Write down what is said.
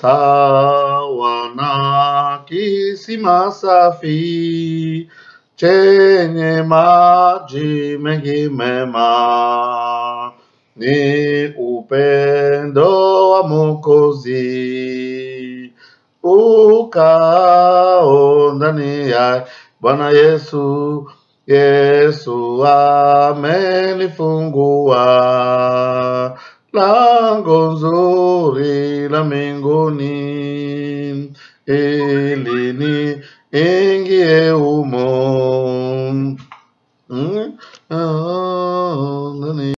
sawa na kisima safi chenye maji mengi mema, ni upendo wa Mwokozi ukao ndani ya Bwana Yesu. Yesu amenifungua lango nzuri la mbinguni ili niingie